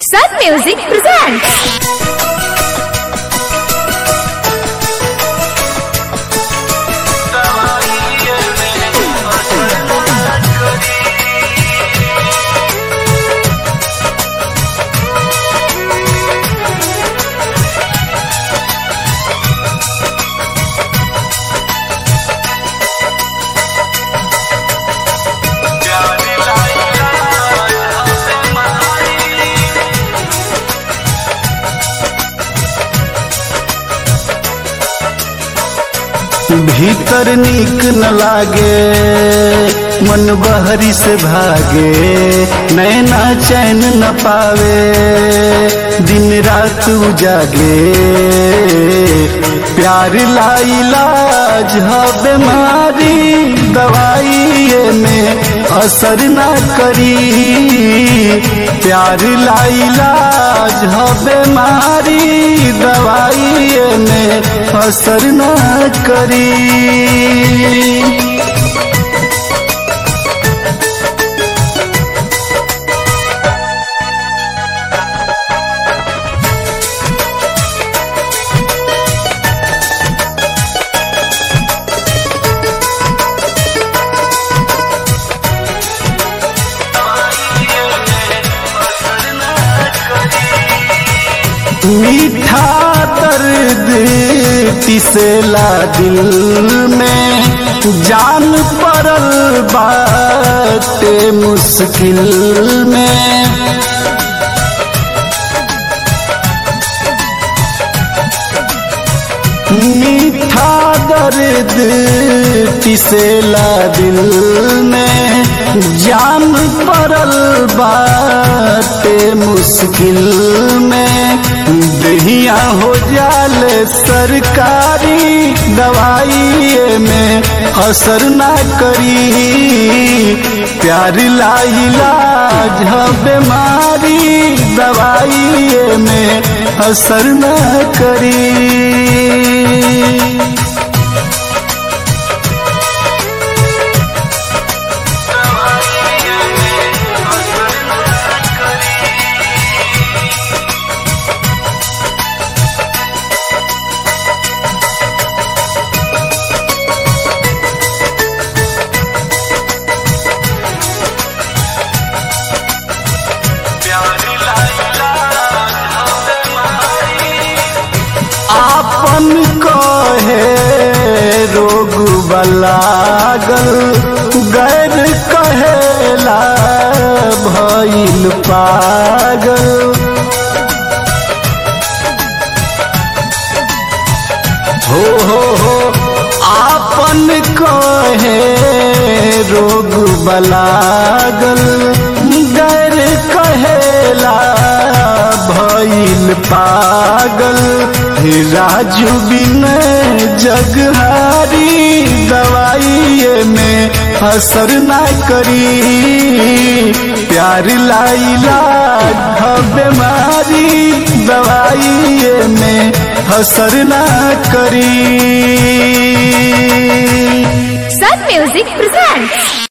Sun Music presents. भीतर नीक न लागे मन बहरी से भागे नैना चैन न पावे दिन रात उजागे प्यार लाइलाज ह बीमारी दवाई में असर न करी प्यार लाइलाज ह बीमारी दवाई में असर न करी मीठा दर्द पिसेला दिल में जान पड़ल बाटे मुश्किल में मीठा दर्द पिसेला दिल में जान पड़ल बाटे मुश्किल में दहिया हो जाल सरकारी दवाई में असर ना करी प्यार लाइलाज ह बीमारी दवाई में असर ना करी आपन कहे रोग बलागल गैर कहेला भइल पागल हो हो हो आपन कहे रोग बलागल गैर कहेला भइल पागल राजू बिन जगहारी दवाई में असर ना करी प्यार लाइला बीमारी दवाई में असर ना करी Sun Music presents.